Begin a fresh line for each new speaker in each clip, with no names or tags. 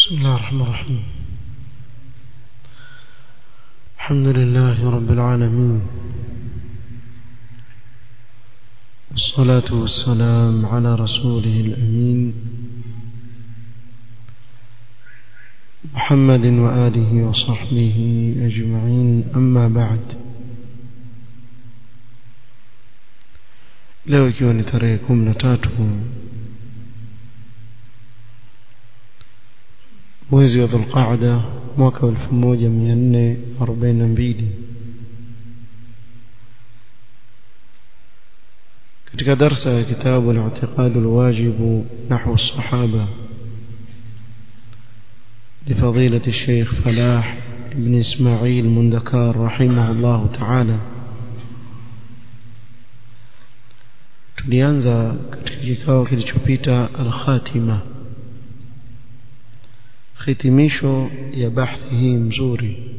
بسم الله الرحمن الرحيم الحمد لله رب العالمين والصلاة والسلام على رسوله الأمين محمد وآله وصحبه أجمعين أما بعد leo ikiwa ni tarehe kumi na tatu mwezi wa dhulqaada mwaka wa elfu moja mia nne arobaini na mbili katika darsa ya kitabu al-i'tiqadu al-wajibu nahwu as-sahaba لفضيلة الشيخ فلاح بن إسماعيل مندكار رحمه الله تعالى tulianza katika kikao kilichopita al-khatima hitimisho ya bahthi hii mzuri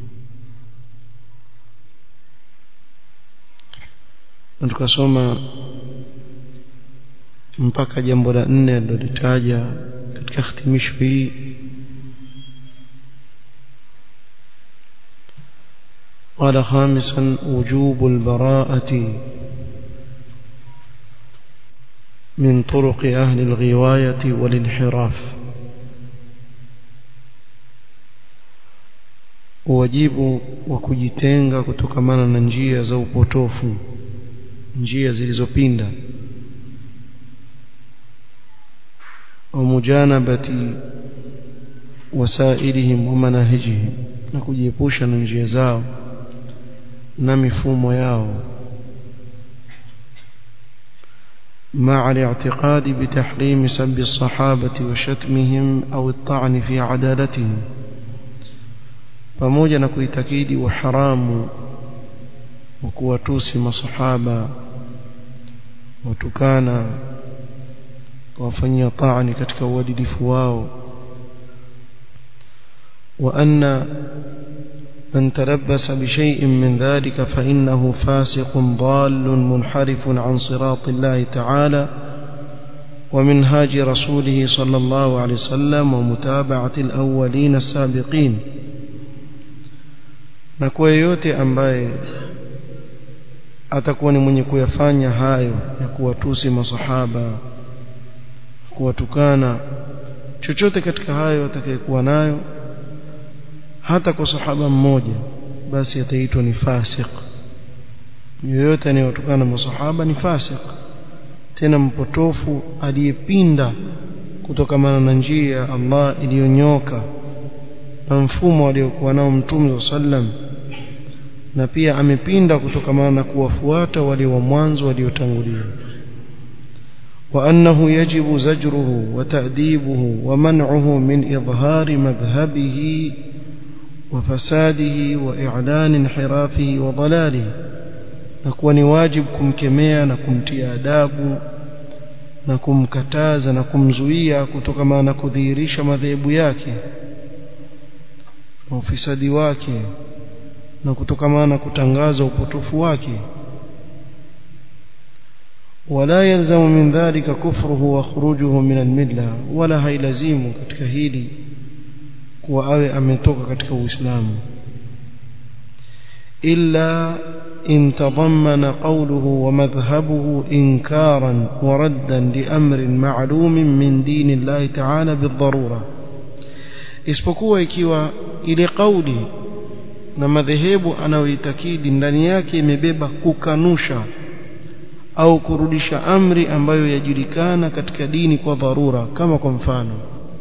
na tukasoma mpaka jambo la nne alilolitaja katika hitimisho hii قال خامسا وجوب البراءة من طرق أهل الغواية والانحراف wajibu wa kujitenga kutokamana na njia za upotofu njia zilizopinda wa mujanabati wasailihim wa manahijihim na kujiepusha na njia zao na mifumo yao مع الاعتقاد بتحريم سب الصحابة وشتمهم أو الطعن في عدالتهم pamoja na kuitakidi uharamu wa kuwatusi masahaba watukana kuwafanyia taani katika uadilifu wao wa anna من تلبس بشيء من ذلك فإنه فاسق ضال منحرف عن صراط الله تعالى ومنهاج رسوله صلى الله عليه وسلم ومتابعة الأولين السابقين na kwa yeyote ambaye atakuwa ni mwenye kuyafanya hayo ya kuwatusi masahaba kuwatukana chochote katika hayo atakayekuwa nayo hata kwa sahaba mmoja basi ataitwa ni fasik yoyote anayewatukana masahaba ni fasik tena mpotofu aliyepinda kutokamana na njia ya Allah iliyonyoka na mfumo aliokuwa nao mtume sallam na pia amepinda kutokamana na kuwafuata wale wa mwanzo waliotangulia وأنه يجب زجره وتأديبه ومنعه من إظهار مذهبه وفساده وإعلان انحرافه وضلاله نكون واجب kumkemea na kumtia adabu na kumkataza na kumzuia kutokana na kudhihirisha madhehebu yake na ufisadi wake na kutokana na kutangaza upotofu wake ولا يلزم من ذلك كفره وخروجه من المله ولا هيلزم katika hili kuwa awe ametoka katika uislamu illa in tadammana qawluhu wa madhhabuhu inkaran wa raddan li amrin ma'lumin min dini Allah ta'ala bidharura isipokuwa ikiwa ile kauli na madhehebu anayoitakidi ndani yake imebeba kukanusha au kurudisha amri ambayo yajulikana katika dini kwa dharura kama kwa mfano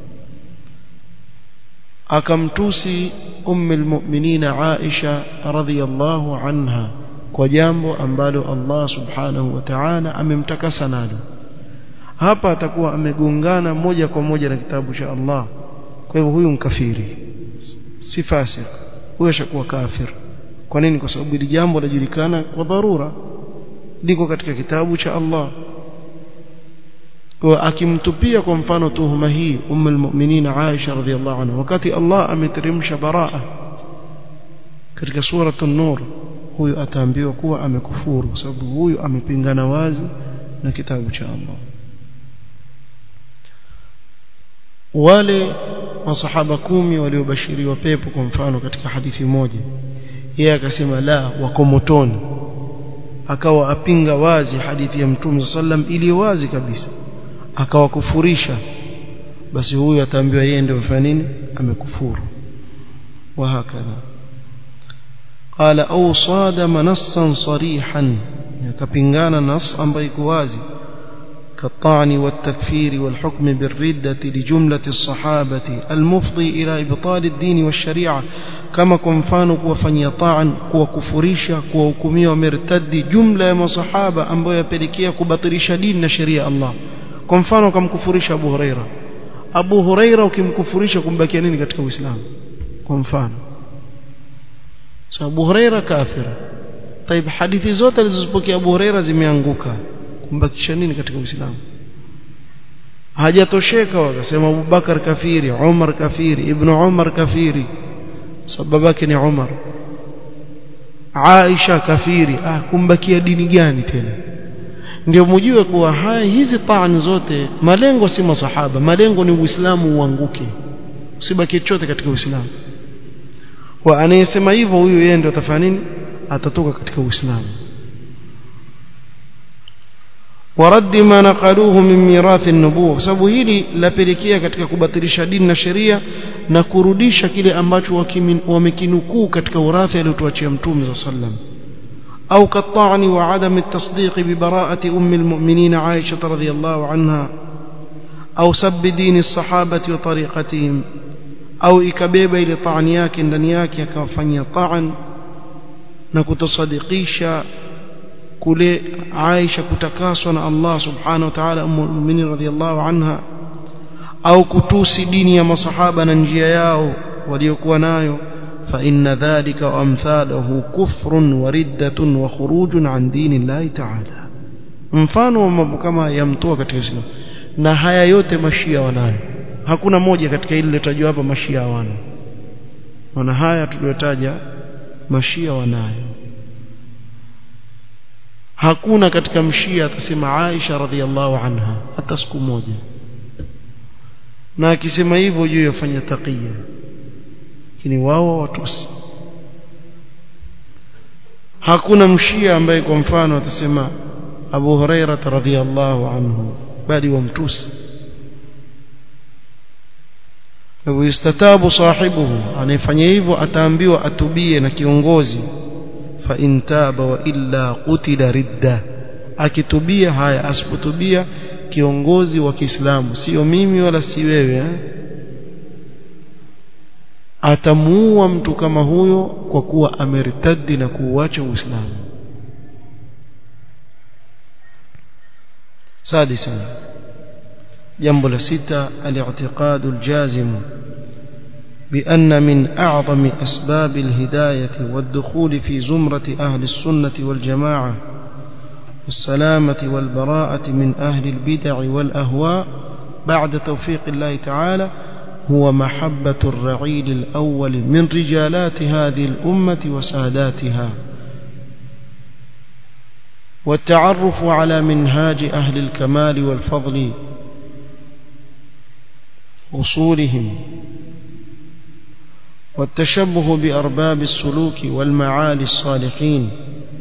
akamtusi ummu almu'minina Aisha radhiyallahu anha kwa jambo ambalo Allah subhanahu wa ta'ala amemtakasa nalo hapa atakuwa amegongana moja kwa moja na kitabu cha Allah kwa hivyo huyu mkafiri si fasik huyo ashakuwa kafir kwa nini kwa sababu hili jambo lajulikana kwa dharura liko katika kitabu cha Allah kwa akimtupia kwa mfano tuhuma hii ummu almu'minin Aisha radhiallahu anha wakati Allah ameteremsha baraa katika sura an-nur huyu ataambiwa kuwa amekufuru kwa sababu huyu amepingana wazi na kitabu cha Allah wale masahaba kumi waliobashiriwa pepo kwa mfano katika hadithi moja yeye akasema la wako motoni akawa apinga wazi hadithi ya mtume sallam iliyo wazi kabisa akawakufurisha basi huyu ataambiwa yeye ndio mfanya nini amekufuru وهكذا قال أو صادم نصا صريحا كبنغانا نص أم بيكوازي كالطعن والتكفير والحكم بالردة لجملة الصحابة المفضي إلى إبطال الدين والشريعة كما كنفانوا كوفني طعن كوكفريشا كوكمي ومرتد جملة من صحابة أم بيكيا كبطريش دين شريع الله كنفانوا كم كفريش أبو هريرة أبو هريرة وكم كفريش كم بكيانين كتك الإسلام كنفانوا Abu Huraira kafira. Taib hadithi zote alizozipokea Abu Huraira zimeanguka. Kumbakisha nini katika Uislamu? Hajatosheka wakasema Abubakar kafiri, Umar kafiri, Ibn Umar kafiri. Sababu yake ni Umar. Aisha kafiri. Ah kumbakia dini gani tena? Ndio mjue kuwa haya hizi taan zote malengo si masahaba, malengo ni Uislamu uanguke. Usibaki chochote katika Uislamu kwa anayesema hivyo huyu yeye ndio atafanya nini atatoka katika uislamu ورد ما نقلوه من ميراث النبوة sababu hili lapelekea katika kubatilisha dini na sheria na kurudisha kile ambacho wamekinukuu katika urathi aliotuachia mtume صلى الله عليه وسلم أو كالطعن وعدم التصديق ببراءة أم المؤمنين عائشة رضي الله عنها أو سب دين الصحابة وطريقتهم au ikabeba ile taani yake ndani yake akawafanyia taan na kutosadikisha kule Aisha kutakaswa na Allah subhanahu wa ta'ala ummul mu'minin radhiyallahu anha au kutusi dini ya masahaba na njia yao waliokuwa nayo fa inna dhalika wa amthaluhu kufrun wa riddatun wa khurujun an dinillahi ta'ala mfano wa mambo kama yamtoa katika Uislamu na haya yote mashia wanayo hakuna moja katika ile lilotajwa hapa mashia hawana wana haya tuliyotaja mashia wanayo hakuna katika mshia atasema Aisha radhiallahu anha hata siku moja na akisema hivyo juu yafanya taqiya lakini wao watusi hakuna mshia ambaye kwa mfano atasema Abu Huraira radhiallahu anhu bali wamtusi yustatabu sahibuhu anayefanya hivyo ataambiwa atubie na kiongozi fa intaba wa illa qutila ridda akitubia haya asipotubia kiongozi wa Kiislamu sio mimi wala si wewe eh? atamuua mtu kama huyo kwa kuwa ameritadi na kuuacha Uislamu سادسا جنب لستة الاعتقاد الجازم بأن من أعظم أسباب الهداية والدخول في زمرة أهل السنة والجماعة والسلامة والبراءة من أهل البدع والأهواء بعد توفيق الله تعالى هو محبة الرعيل الأول من رجالات هذه الأمة وساداتها والتعرف على منهاج أهل الكمال والفضل أصولهم والتشبه بأرباب السلوك والمعالي الصالحين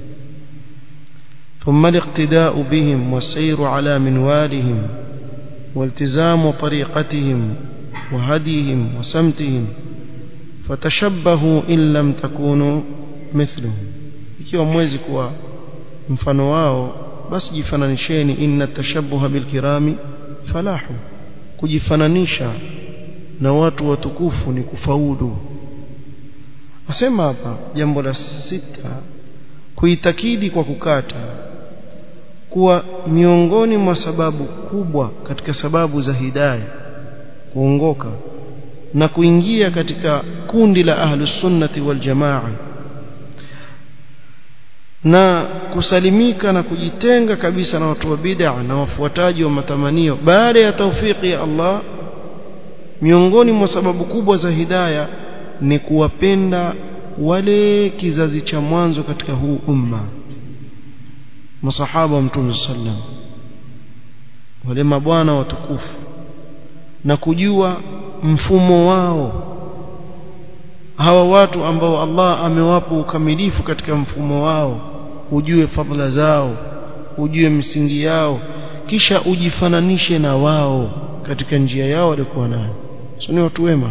ثم الاقتداء بهم والسير على منوالهم والتزام طريقتهم وهديهم وسمتهم فتشبهوا إن لم تكونوا مثلهم ikiwa mwezi kuwa mfano wao basi jifananisheni inna tashabbuha bilkirami falahu kujifananisha na watu watukufu ni kufaulu asema hapa jambo la sita kuitakidi kwa kukata kuwa miongoni mwa sababu kubwa katika sababu za hidayah kuongoka na kuingia katika kundi la ahlus sunnati wal jamaa na kusalimika na kujitenga kabisa na watu wa bid'a na wafuataji wa matamanio baada ya taufiki ya Allah miongoni mwa sababu kubwa za hidayah ni kuwapenda wale kizazi cha mwanzo katika huu umma masahaba wa mtume sallam wale mabwana watukufu na kujua mfumo wao hawa watu ambao Allah amewapa ukamilifu katika mfumo wao ujue fadhila zao ujue misingi yao kisha ujifananishe na wao katika njia yao walikuwa nayo so ni watu wema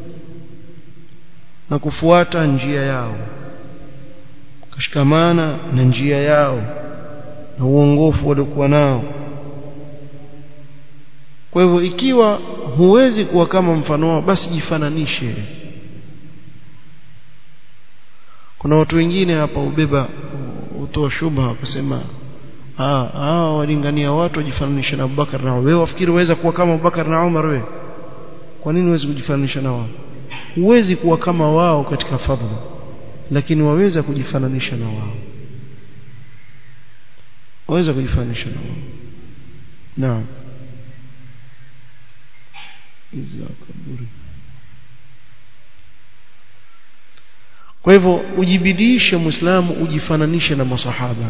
na kufuata njia yao kushikamana na njia yao na uongofu waliokuwa nao kwa hivyo ikiwa huwezi kuwa kama mfano wao basi jifananishe kuna watu wengine hapa ubeba utoa shubha wakasema ah ah walingania watu wajifananishe na Abubakar na wewe wafikiri waweza kuwa kama Abubakar na Umar wewe kwa nini huwezi kujifananisha na wao huwezi kuwa kama wao katika fadhila lakini waweza kujifananisha na wao waweza kujifananisha na wao naam iza kaburi kwa hivyo ujibidishe muislamu ujifananishe na masahaba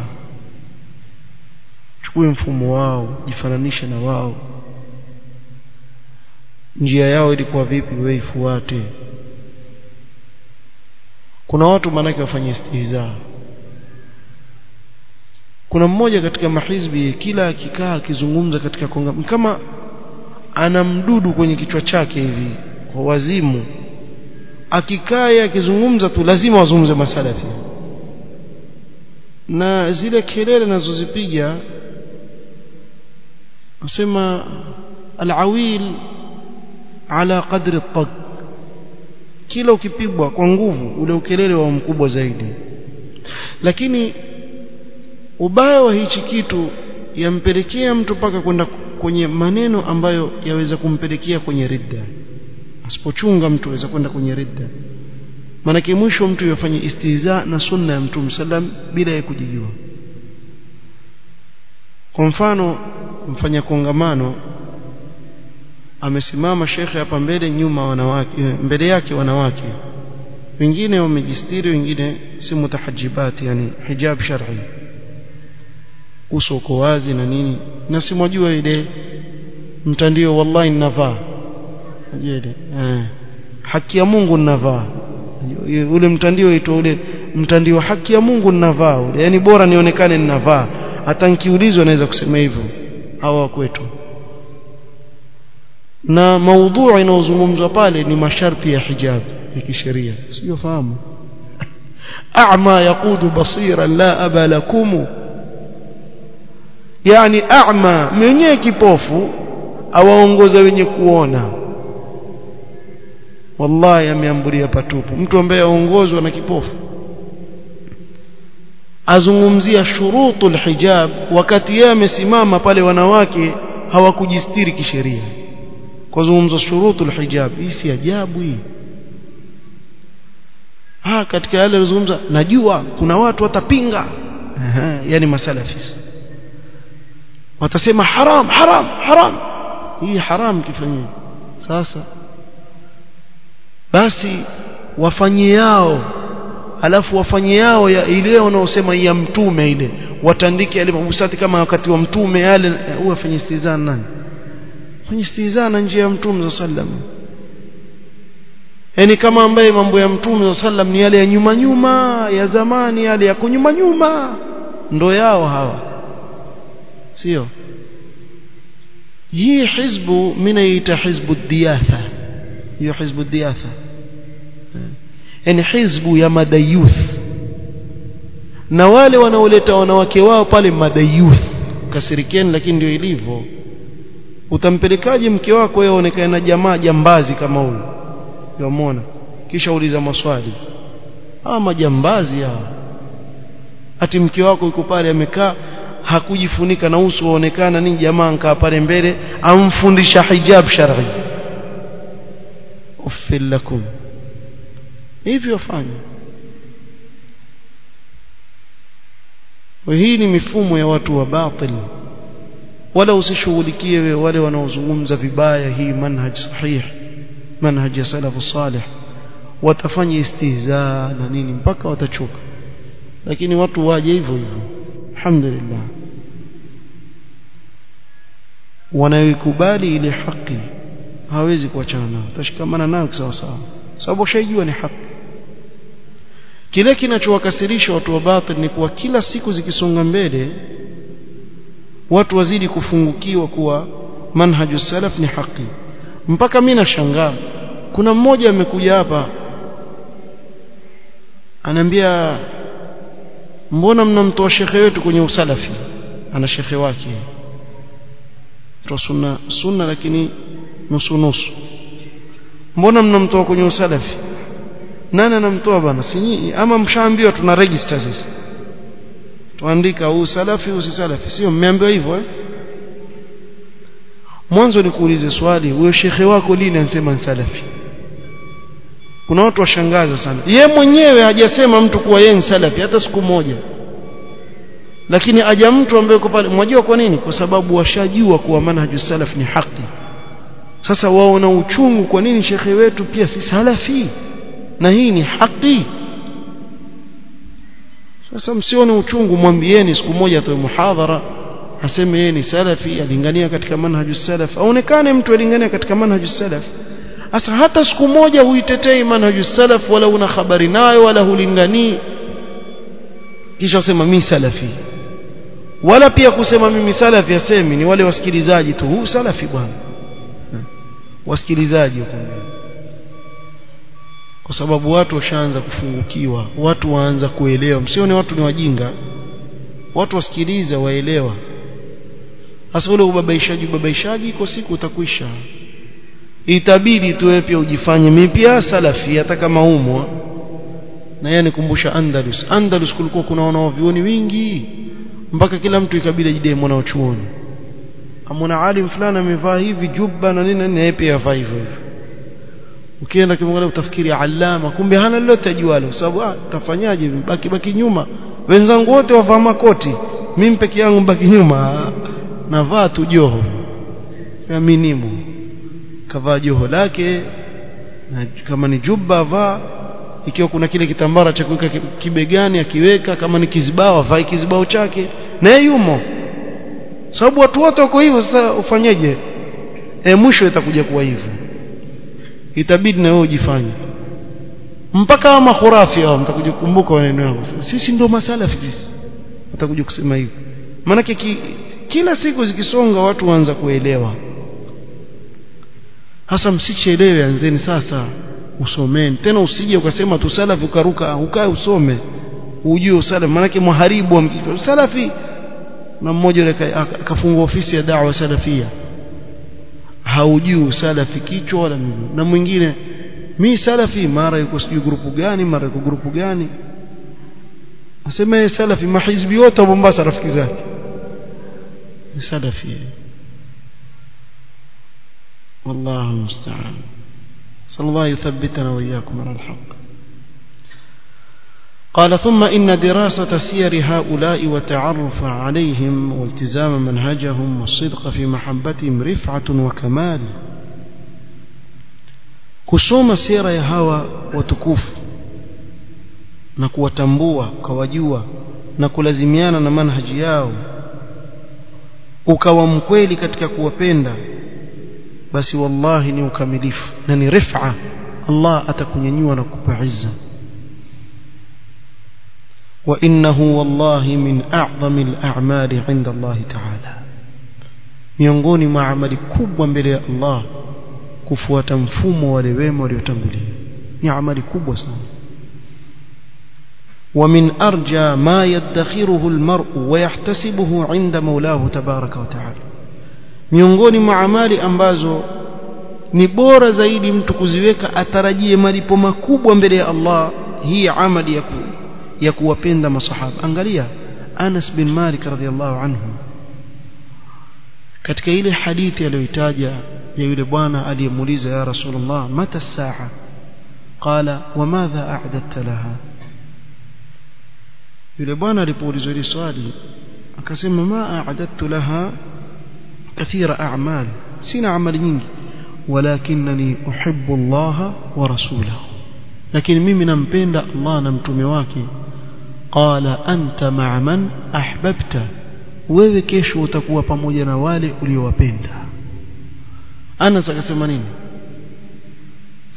chukue mfumo wao jifananishe na wao njia yao ilikuwa vipi wewe ifuate kuna watu manake wafanye istihza kuna mmoja katika mahizbi kila akikaa akizungumza katika konga kama ana mdudu kwenye kichwa chake hivi kwa wazimu akikaa akizungumza tu lazima wazungumze masalafi na zile kelele nazozipiga nasema alawil ala qadri at kila ukipigwa kwa nguvu ule ukelele wa mkubwa zaidi lakini ubaya wa hichi kitu yampelekea mtu paka kwenda kwenye maneno ambayo yaweza kumpelekea kwenye ridda asipochunga mtu aweza kwenda kwenye ridda maanake mwisho mtu yafanye istihza na sunna ya mtume sallam bila ya kujijua kwa mfano mfanya kongamano amesimama shekhe hapa mbele nyuma wanawake mbele yake wanawake wengine wamejistiri wengine si mutahajibati yani hijab shar'i uso uko wazi na nini na simwajua ile mtandio wallahi ninavaa unajua ile eh haki ya Mungu ninavaa ule mtandio uitwa ule mtandio haki ya Mungu ninavaa ule yani bora nionekane ninavaa hata nikiulizwa naweza kusema hivyo hawa kwetu na maudhui inayozungumzwa pale ni masharti ya hijab ya kisheria sio fahamu a'ma yaqudu basira la aba lakum yani a'ma mwenye kipofu awaongoza wenye kuona wallahi ameambulia patupu mtu ambaye aongozwa na kipofu azungumzia shurutul hijab wakati yeye amesimama pale wanawake hawakujistiri kisheria kwa zungumzo shurutul hijab hii si ajabu hii ha katika yale alizungumza najua kuna watu watapinga yani masalafis watasema haram haram haram hii haram kifanyia sasa basi wafanye yao alafu wafanye yao ya ile wanaosema ya mtume ile watandike yale mabusati kama wakati wa mtume yale huwa afanye istizana nani fanye istizana njia ya mtume sallam yani kama ambaye mambo ya mtume sallam ni yale ya nyuma nyuma ya zamani yale ya kunyuma nyuma ndo yao hawa sio hii hizbu minaita hizbu diyatha hiyo hizbu diyatha yani hizbu ya madayuth na wale wanaoleta wanawake wao pale madayuth kasirikieni lakini ndio ilivyo utampelekaje mke wako wewe aonekane na jamaa jambazi kama huyu yamwona kisha uliza maswali hawa majambazi hawa ati mke wako yuko pale amekaa hakujifunika na uso waonekana ni jamaa nkaa pale mbele amfundisha hijab shar'i uffil lakum hivyo fanya hii ni mifumo ya watu wa batil wala usishughulikie wewe wale wanaozungumza vibaya hii manhaj sahih manhaj ya salafu salih watafanya istihza na nini mpaka watachoka lakini watu waje hivyo hivyo alhamdulillah wanaikubali ile haki hawezi kuachana nao utashikamana nayo sawa sawa sababu ushaijua ni haki kile kinachowakasirisha watu wa batil ni kuwa kila siku zikisonga mbele watu wazidi kufungukiwa kuwa manhaju salaf ni haki mpaka mimi nashangaa kuna mmoja amekuja hapa ananiambia mbona mnamtoa shekhe wetu kwenye usalafi ana shekhe wake toa sunna sunna lakini nusu nusu mbona mnamtoa kwenye usalafi nani anamtoa bana si ama mshaambiwa tuna register sisi tuandika huu salafi huu si salafi sio mmeambiwa hivyo eh mwanzo nikuulize swali huyo shekhe wako lini anasema salafi kuna watu washangaza sana ye mwenyewe hajasema mtu kuwa yeye ni salafi hata siku moja lakini aja mtu ambaye yuko pale mwajua kwa nini kwa sababu washajua kuwa manhaju salaf ni haki sasa waona uchungu kwa nini shekhe wetu pia si salafi na hii ni haki sasa msione uchungu mwambieni siku moja atoe muhadhara aseme yeye ni salafi alingania katika manhaju salaf aonekane mtu alingania katika manhaju salaf sasa hata siku moja huitetei manhaju salaf wala una habari nayo wala hulinganii kisha sema mimi salafi wala pia kusema mimi salafi asemi ni wale wasikilizaji tu huu salafi bwana wasikilizaji huko kwa sababu watu washaanza kufungukiwa watu waanza kuelewa msione watu ni wajinga watu wasikiliza waelewa hasa ule ubabaishaji ubabaishaji iko siku utakwisha itabidi tu pia ujifanye mimi pia salafi hata kama umo na yeye nikumbusha Andalus Andalus kulikuwa kuna wanaovioni wingi mpaka kila mtu ikabidi ajidai mwana chuoni amona alim fulani amevaa hivi jubba na nini na yeye pia avaa hivyo hivyo ukienda kimwangalia utafikiri alama kumbe hana lolote ajualo sababu ah tafanyaje baki baki nyuma wenzangu wote wavaa makoti mimi peke yangu baki nyuma navaa tu joho aminimu kavaa joho lake na kama ni jubba vaa ikiwa kuna kile kitambara cha kuweka kibegani akiweka kama ni kizibao avae kizibao chake na yumo sababu watu wote wako hivyo sasa ufanyeje e, mwisho itakuja kuwa hivyo itabidi na wewe ujifanye mpaka ama khurafi hao mtakuja kukumbuka maneno yao sisi ndio masalafi sisi watakuja kusema hivyo maana ki, kila siku zikisonga watu waanza kuelewa hasa msichelewe anzeni sasa usomeni tena usije ukasema tu salafi ukaruka ukae usome ujue usalafi maana muharibu wa salafi na mmoja yule akafungua ofisi ya da'wa salafia haujui usalafi kichwa wala nini na mwingine mi salafi mara yuko sijui grupu gani mara yuko grupu gani asema yeye salafi mahizbi wote wa Mombasa rafiki zake ni salafi والله المستعان صلى الله يثبتنا وإياكم على الحق قال ثم إن دراسة سير هؤلاء وتعرف عليهم والتزام منهجهم والصدق في محبتهم رفعة وكمال kusoma sira ya hawa watukufu na kuwatambua ukawajua na kulazimiana na manhaji yao ukawa mkweli katika kuwapenda basi wallahi ni ukamilifu na ni rifa Allah atakunyanyua na kukupa izza وإنه والله من أعظم الأعمال عند الله تعالى miongoni mwa amali kubwa mbele ya Allah kufuata mfumo wale wema waliotangulia ni amali kubwa sana ومن أرجى ما يدخره المرء ويحتسبه عند مولاه تبارك وتعالى miongoni mwa amali ambazo ni bora zaidi mtu kuziweka atarajie malipo makubwa mbele ya Allah hii amali ya ku ya kuwapenda masahaba angalia Anas bin Malik radhiallahu anhu katika ile hadithi aliyoitaja ya yule bwana aliyemuuliza ya Rasulullah mata saa qala wamadha a'dadta laha yule bwana alipoulizwa ile swali akasema ma a'dadtu laha kathira a'mal sina amali nyingi walakinani uhibbu Allah wa rasulahu lakini mimi nampenda Allah na mtume wake qala anta ma'a man ahbabta wewe kesho utakuwa pamoja na wale uliowapenda Anas akasema nini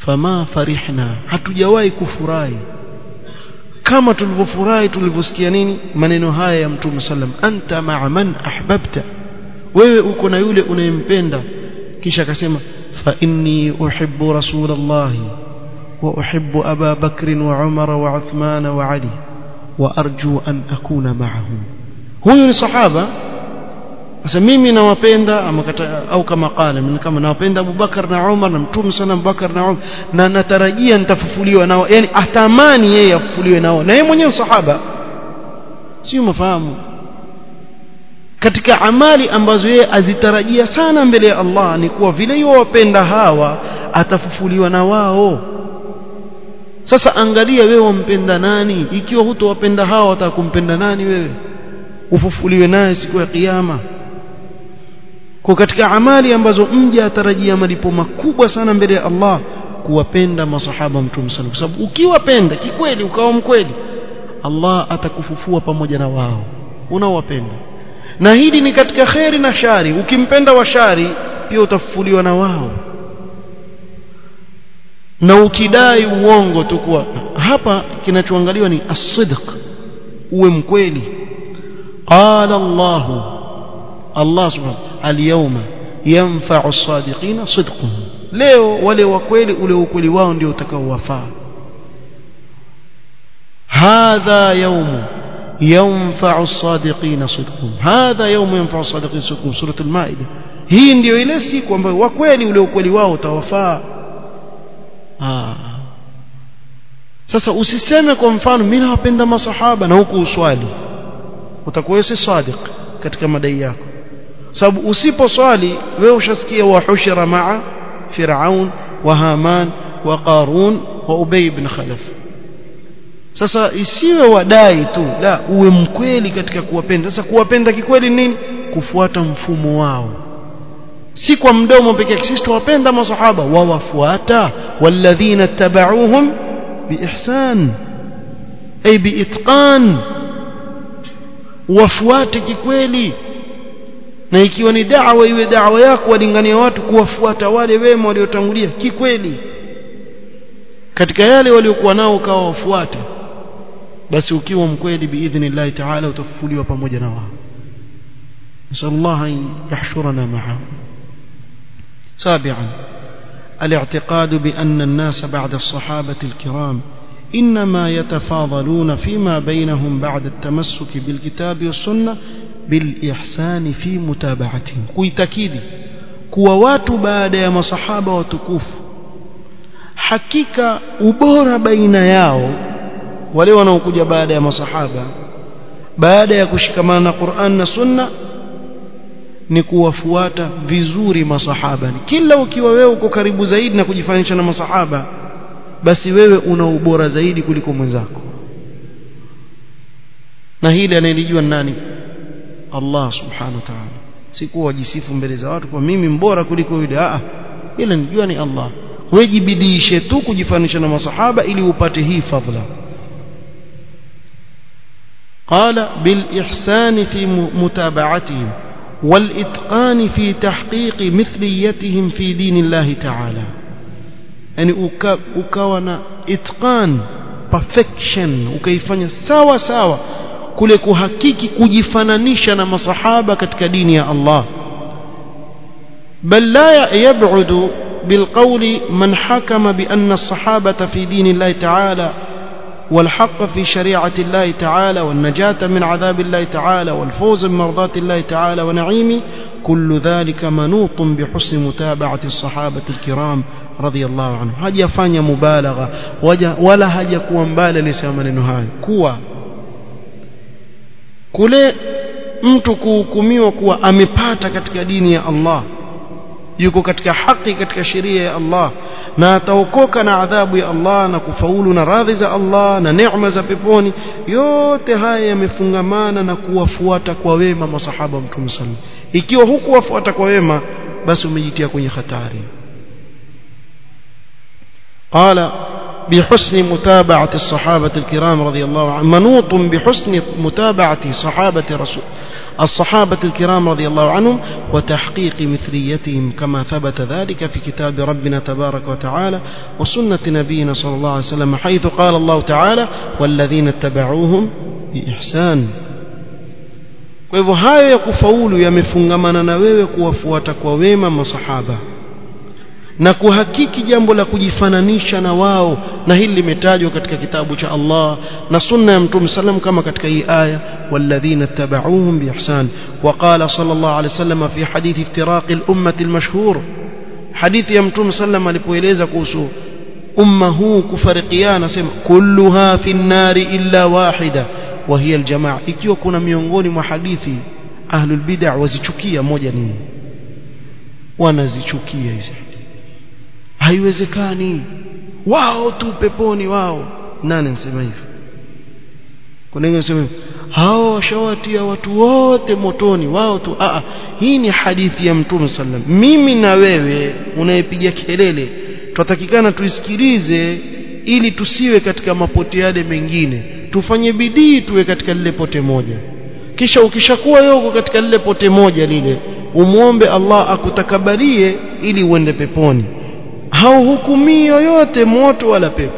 fama farihna hatujawahi kufurahi kama tulivyofurahi tulivyosikia nini maneno haya ya mtume sallam anta ma'a man ahbabta wewe uko na yule unayempenda kisha akasema fa inni uhibbu rasulallahi wa uhibbu aba bakr wa umar wa uthman wa ali wa arju an akuna ma'ahum huyu ni sahaba sasa mimi nawapenda ama kata, au kama qala mimi kama nawapenda Abu Bakar na Umar na Mtume sana Abu Bakar na Umar na natarajia nitafufuliwa nao yani atamani yeye afufuliwe nao na yeye mwenyewe sahaba sio mafahamu katika amali ambazo yeye azitarajia sana mbele ya Allah ni kuwa vile wapenda hawa atafufuliwa na wao sasa angalia wewe wampenda nani ikiwa hutowapenda hawa watakumpenda nani wewe ufufuliwe naye siku ya kiyama kwa katika amali ambazo mja atarajia malipo makubwa sana mbele ya Allah kuwapenda masahaba mtume sana kwa sababu ukiwapenda kikweli ukawa mkweli Allah atakufufua pamoja na wao unaowapenda na hili ni katika kheri na shari ukimpenda wa shari pia utafufuliwa na wao na ukidai uongo tu kuwa hapa kinachoangaliwa ni as-sidq uwe mkweli qala Allah Allah subhanahu al-yawma yanfa'u as-sadiqina sidquhum leo wale wa kweli ule ukweli wao ndio utakaowafaa hadha yawmu ينفع الصادقين صدقهم هذا يوم ينفع الصادقين صدقهم سورة المائدة hii ndio ile siku ambayo wa kweli ule ukweli wao utawafaa sasa usiseme kwa mfano mimi nawapenda masahaba na huku uswali utakuwa si sadiq katika madai yako sababu usiposwali wewe ushasikia wa hushira maa firaun wa haman wa qarun wa ubay ibn khalaf sasa isiwe wadai tu la uwe mkweli katika kuwapenda sasa kuwapenda kikweli nini kufuata mfumo wao si kwa mdomo pekee yake sisi tuwapenda masahaba wawafuata walladhina tabauhum biihsan ay biitqan wafuate kikweli na ikiwa ni da'wa iwe da'wa yako walingania watu kuwafuata wale wema waliotangulia kikweli katika yale waliokuwa nao ukawa wafuate basi ukiwa mkweli biidhnillah ta'ala utafufuliwa pamoja na wao nasallallahu an yahshurana ma'ahum سابعا الاعتقاد بأن الناس بعد الصحابة الكرام إنما يتفاضلون فيما بينهم بعد التمسك بالكتاب والسنة بالإحسان في متابعتهم kuitakidi kuwa watu baada ya masahaba watukufu hakika ubora baina yao wale wanaokuja baada ya masahaba baada ya kushikamana na Qur'an na Sunna ni kuwafuata vizuri masahaba kila ukiwa wewe uko karibu zaidi na kujifanisha na masahaba basi wewe una ubora zaidi kuliko mwenzako na hili anayelijua nani Allah subhanahu wa ta'ala si kuwa wajisifu mbele za watu kwa mimi mbora kuliko yule a ila nijua ni Allah wejibidiishe tu kujifanisha na masahaba ili upate hii fadhila قال بالإحسان في متابعتهم والإتقان في تحقيق مثليتهم في دين الله تعالى يعني ukawa إتقان perfection ukaifanya sawa sawa kule kuhakiki kujifananisha na masahaba katika dini ya Allah bal la yab'udu بالقول من حكم بأن الصحابة في دين الله تعالى والحق في شريعة الله تعالى والنجاة من عذاب الله تعالى والفوز بمرضاة الله تعالى ونعيمه كل ذلك منوط بحسن متابعة الصحابة الكرام رضي الله عنهم هجا فاني مبالغة ولا هجا كوا مبالغ لسامن هاي كوا kule mtu kuhukumiwa kuwa amepata katika dini ya Allah yuko katika haki katika sheria ya Allah na ataokoka na adhabu ya Allah na kufaulu na radhi za Allah na neema za peponi yote haya yamefungamana na kuwafuata kwa wema masahaba mtume sallallahu ikiwa hukuwafuata kwa wema basi umejitia kwenye hatari قال بحسن متابعة الصحابة الكرام رضي الله عنهم منوط بحسن متابعة صحابة رسول الصحابة الكرام رضي الله عنهم وتحقيق مثليتهم كما ثبت ذلك في كتاب ربنا تبارك وتعالى وسنة نبينا صلى الله عليه وسلم حيث قال الله تعالى والذين اتبعوهم بإحسان kwa hivyo hayo ya kufaulu yamefungamana na wewe kuwafuata kwa wema masahaba na kuhakiki jambo la kujifananisha na wao na hili limetajwa katika kitabu cha Allah na sunna ya mtume sallam kama katika hii aya walladhina tabauhum biihsan وقال صلى الله عليه وسلم في حديث افتراق الأمة المشهور حديث ya mtume sallam alipoeleza kuhusu umma huu kufarikiana sema kulluha fi nnari illa wahida wa hiya aljamaa ikiwa kuna miongoni mwa hadithi ahlul bid'ah wazichukia moja nini wanazichukia hizi haiwezekani wao tu peponi wao nani anasema hivyo kuna wengine wanasema hao washawatia watu wote motoni wao tu a hii ni hadithi ya mtume sallam mimi na wewe unayepiga kelele tutatakikana tuisikilize ili tusiwe katika mapote yale mengine tufanye bidii tuwe katika lile pote moja kisha ukishakuwa yoko katika lile pote moja lile umuombe Allah akutakabalie ili uende peponi hauhukumii yoyote moto wala pepo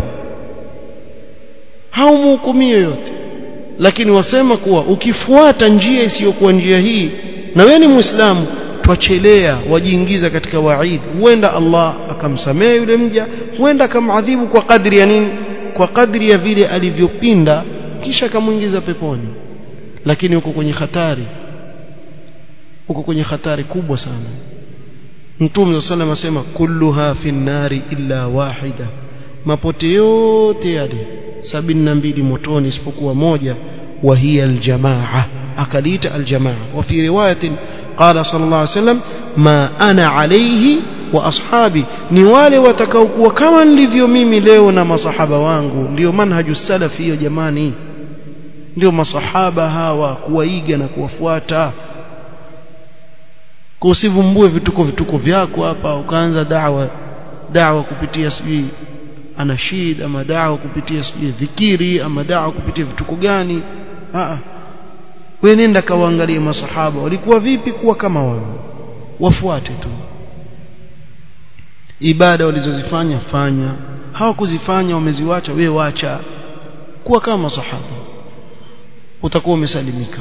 haumhukumii yoyote lakini wasema kuwa ukifuata njia isiyokuwa njia hii na wewe ni muislamu twachelea wajiingiza katika waid huenda Allah akamsamehe yule mja huenda akamadhibu kwa kadri ya nini kwa kadri ya vile alivyopinda kisha akamuingiza peponi lakini uko kwenye hatari uko kwenye hatari kubwa sana Mtume صلى الله asema kulluha fi nari illa wahida mapote yote yale sabini na mbili motoni isipokuwa moja wa hiya aljamaa akaliita aljamaa wa fi riwayatin qala sallallahu alayhi wasallam ma ana alayhi wa ashabi ni wale watakaokuwa kama nilivyo mimi leo na masahaba wangu ndio manhaju salafi hiyo jamani ndio masahaba hawa kuwaiga na kuwafuata kwa usivumbue vituko vituko vyako hapa ukaanza dawa dawa kupitia sijui anashid ama dawa kupitia sijui dhikiri ama dawa kupitia vituko gani a wewe nenda kawaangalie masahaba walikuwa vipi kuwa kama wao wafuate tu ibada walizozifanya fanya hawakuzifanya wameziwacha wewe wacha kuwa kama masahaba utakuwa umesalimika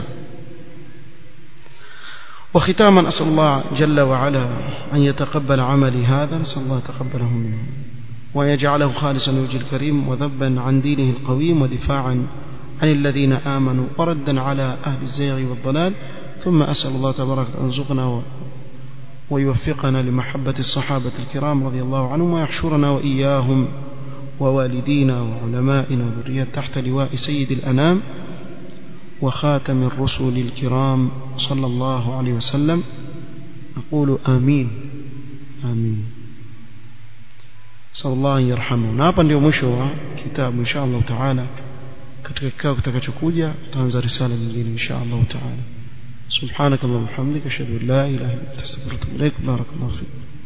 وختاما أسأل الله جل وعلا أن يتقبل عملي هذا نسأل الله تقبله منه ويجعله خالصا لوجه الكريم وذبا عن دينه القويم ودفاعا عن الذين آمنوا وردا على أهل الزيغ والضلال ثم أسأل الله تبارك أن يرزقنا ويوفقنا لمحبة الصحابة الكرام رضي الله عنهم ويحشرنا وإياهم ووالدينا وعلمائنا وذريات تحت لواء سيد الأنام وخاتم الرسل الكرام صلى الله عليه وسلم نقول آمين آمين صلى الله أن يرحمه na hapa ndio mwisho wa kitabu insha Allah taala katika kikao kitakachokuja tutaanza risala nyingine insha Allah taala سبحانك اللهم وبحمدك اشهد ان لا اله الا انت استغفرك واتوب اليك بارك الله فيك